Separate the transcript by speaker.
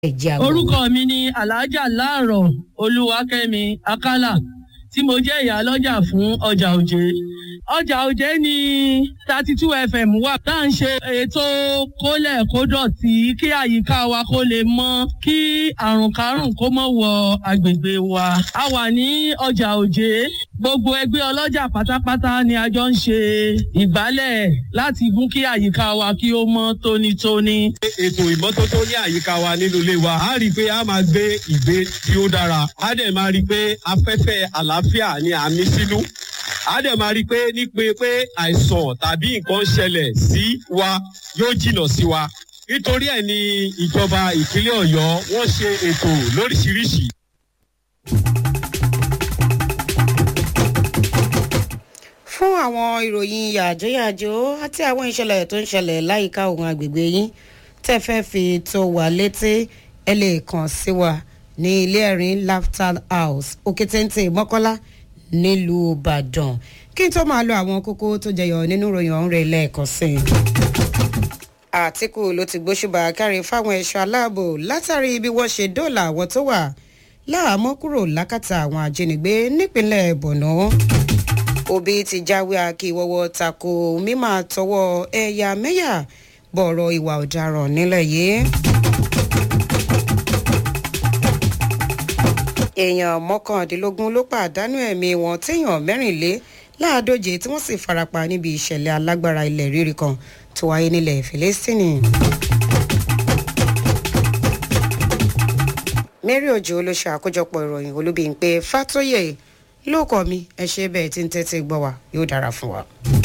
Speaker 1: ẹ̀jẹ̀ àgbọ̀.
Speaker 2: orúkọ mi ni alhaja láàrọ̀ olúwakẹ́mi akálà tí mo jẹ́ ìyálọ́jà fún ọjà òjé ọjà òjé ní thirty two fm wà tá à ń ṣe ètò kólẹ̀ kó dọ̀tí kí àyíká wa kó lè mọ́ kí àrùn kárùn kó mọ̀ wọ agbègbè wa a wà ní ọjà òjé gbogbo ẹgbẹ́ ọlọ́jà pátápátá ni a jọ ń ṣe ìgbálẹ̀ láti mú kí àyíká wa kí ó mọ́ tónítóní.
Speaker 3: ètò ìmọ́tótó ní àyíká wa nínú ilé wa a rí i pé a máa gbé ìgbé tí ó dára a dẹ̀ máa rí i pé afẹ́fẹ́ àlàáfíà ni à ń mí sínú a dẹ̀ máa rí i pé nípe pé àìsàn tàbí nǹkan ṣẹlẹ̀ sí wa yóò jìnnà sí wa nítorí ẹ̀ ni ìjọba ìpínlẹ̀ ọ̀yọ́ wọ́n ṣe ètò lóríṣiríṣi.
Speaker 1: fún àwọn ìròyìn yàjóyàjó àti àwọn ìṣẹ̀lẹ̀ tó ń ṣẹlẹ̀ láyìíká òun àgbègbè yín tẹ́ fẹ́ fi tó wà létí ẹ lè kàn sí wa ní ilé ẹ̀rín laughter house òkètéńté mọ́kọ́lá nílùú ìbàdàn kí n tó máa lo àwọn kókó tó jẹyọ nínú ìròyìn ọ̀hún rẹ̀ lẹ́ẹ̀kan sí i. àtìkù ló ti gbóṣùbà kárí fáwọn ẹ̀ṣọ́ aláàbò látàrí bí wọ́n ṣe dóòlà àwọn tó wà láàmú kúrò lákàtà àwọn ajínigbé nípínlẹ̀ borno òbí ti jáwé akíwọ́wọ́ tako mímọ́ tọwọ́ ẹ̀yà mẹ́yà bọ̀rọ̀ ìwà ọ̀daràn nílẹ̀ yìí. èèyàn mọ́kàndínlógún ló pàdánù ẹ̀mí wọn téèyàn mẹ́rìnlé láàdóje tí wọ́n sì farapa níbi ìṣẹ̀lẹ̀ alágbára ilẹ̀ rírì kan tó wáyé nílẹ̀ fìlẹ́sítìnì. mary ojo ló ṣe àkójọpọ̀ ìròyìn olúbi ń pé fàtóyè lóòkọ̀ mi ẹ ṣe bẹ́ẹ̀ tí ń tẹ́tí gbọ́ wa yóò dára fún wa.